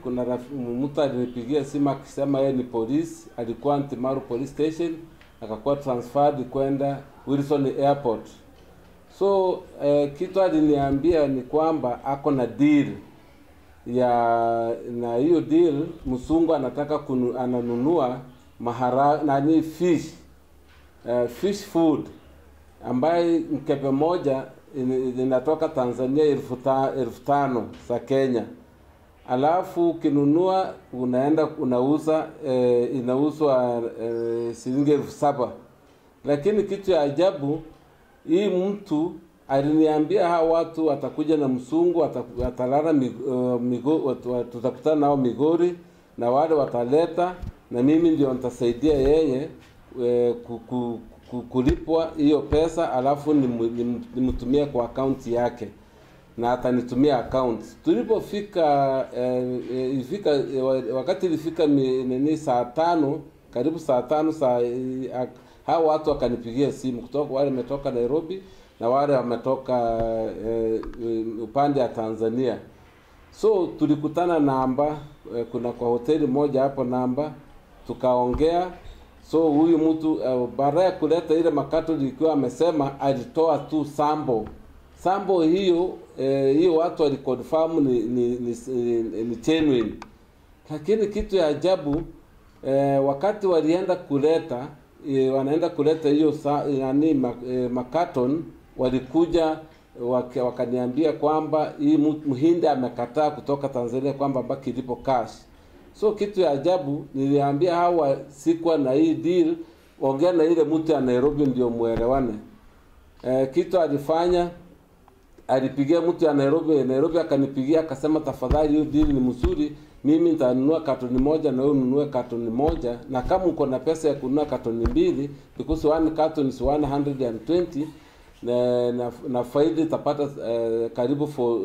kuna raf- mtu alinipigia simu akisema yeye ni polisi, alikuwa Antimaru police station, akakuwa transferred kwenda Wilson Airport. So eh, kitu aliniambia ni kwamba ako na deal ya na hiyo deal, msungu anataka kunu, ananunua mahara nani fish uh, fish food ambaye mkebe moja in- inatoka Tanzania elfu ta- elfu tano za Kenya, alafu ukinunua unaenda unauza eh, inauzwa eh, shilingi elfu saba lakini kitu ya ajabu hii mtu aliniambia hawa watu watakuja na msungu wata- watalala mig- uh, migo, watu- watu- tutakutana nao Migori na wale wataleta na mimi ndio nitasaidia yeye eh, ku- ku- ku- kulipwa hiyo pesa alafu nimu- nimu- nimtumie kwa akaunti yake na atanitumia account. Tulipofika eh, eh, ifika eh, wa- wakati ilifika mi- nini saa tano karibu saa tano saa eh, ak- hao watu wakanipigia simu kutoka wale wametoka Nairobi na wale wametoka eh, eh, upande ya Tanzania. So tulikutana namba eh, kuna kwa hoteli moja hapo namba, tukaongea. So huyu mtu uh, baada ya kuleta ile makato ilikuwa amesema alitoa tu sambo sambo hiyo eh, hiyo watu waliconfirm ni ni, ni, ni, ni genuine, lakini kitu ya ajabu eh, wakati walienda kuleta eh, wanaenda kuleta hiyo sa- nani ma, eh, makaton walikuja waka- wakaniambia kwamba hii mu- mhindi amekataa kutoka Tanzania kwamba baki ilipo cash. So kitu ya ajabu niliambia hawa sikuwa na hii deal, ongea na ile mtu ya Nairobi ndio muelewane. Eh, kitu alifanya alipigia mtu ya Nairobi, Nairobi akanipigia akasema, tafadhali hiyo deal ni mzuri, mimi nitanunua katoni moja na wewe ununue katoni moja, na kama uko na pesa ya kununua katoni mbili, because one carton is 120 na, na, na faida itapata uh, karibu for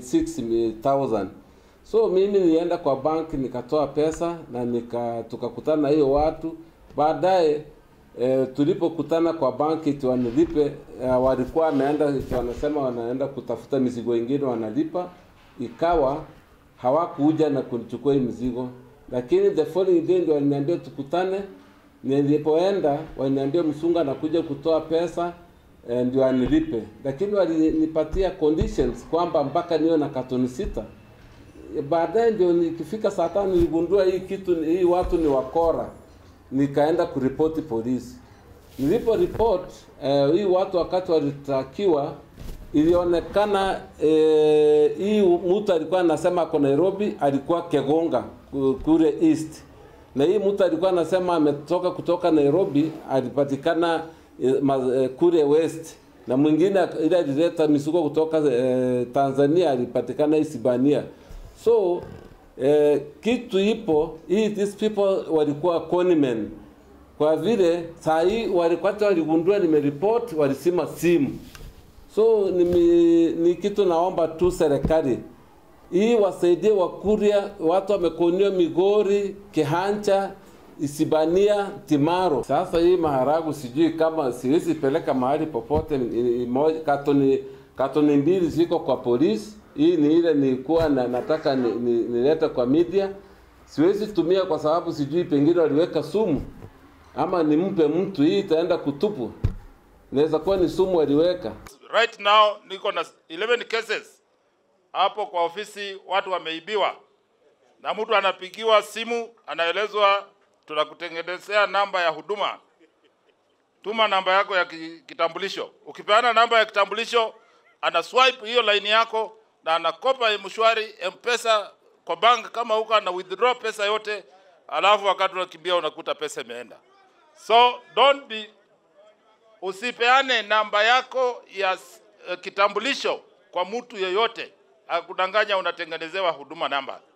96000 so mimi nilienda kwa bank nikatoa pesa na nika tukakutana na hiyo watu baadaye E, tulipokutana kwa banki eti wanilipe uh, walikuwa wameenda eti wanasema wanaenda kutafuta mizigo ingine wanalipa, ikawa hawakuja na kunichukua hii mizigo, lakini the following day ndio waliniambia tukutane. Nilipoenda waliniambia msungu anakuja kutoa pesa eh, ndio anilipe, lakini walinipatia conditions kwamba mpaka niwe na katoni sita. Baadaye ndio nikifika saa tano niligundua hii kitu, hii watu ni wakora nikaenda kuripoti polisi. Nilipo report eh, hii watu wakati walitakiwa, ilionekana eh, hii mtu alikuwa anasema ako Nairobi, alikuwa Kegonga ku- kule east, na hii mtu alikuwa anasema ametoka kutoka Nairobi, alipatikana eh, ma- eh, kule west, na mwingine ak- ile alileta mizigo kutoka eh, Tanzania alipatikana Isibania. So eh, kitu ipo hii, these people walikuwa conmen kwa vile saa hii walipata waligundua nimeripot, walisima simu. So ni, ni kitu naomba tu serikali hii wasaidie Wakuria, watu wamekoniwa Migori, Kihancha, Isibania, Timaro. Sasa hii maharagu sijui kama siwezi peleka mahali popote. ni- ni- moja- Katoni katoni mbili ziko kwa polisi. Hii ni ile nilikuwa na, nataka nilete ni, nilete kwa media. Siwezi tumia kwa sababu sijui pengine waliweka sumu ama nimpe mtu, hii itaenda kutupu. Inaweza kuwa ni sumu waliweka. Right now niko na 11 cases hapo kwa ofisi, watu wameibiwa, na mtu anapigiwa simu, anaelezwa tunakutengenezea namba ya huduma, tuma namba yako ya ki- kitambulisho. Ukipeana namba ya kitambulisho, ana swipe hiyo line yako na anakopa mshwari mpesa kwa bank, kama huko ana withdraw pesa yote, alafu wakati unakimbia unakuta pesa imeenda. So don't be usipeane namba yako ya uh, kitambulisho kwa mtu yeyote akudanganya unatengenezewa huduma namba.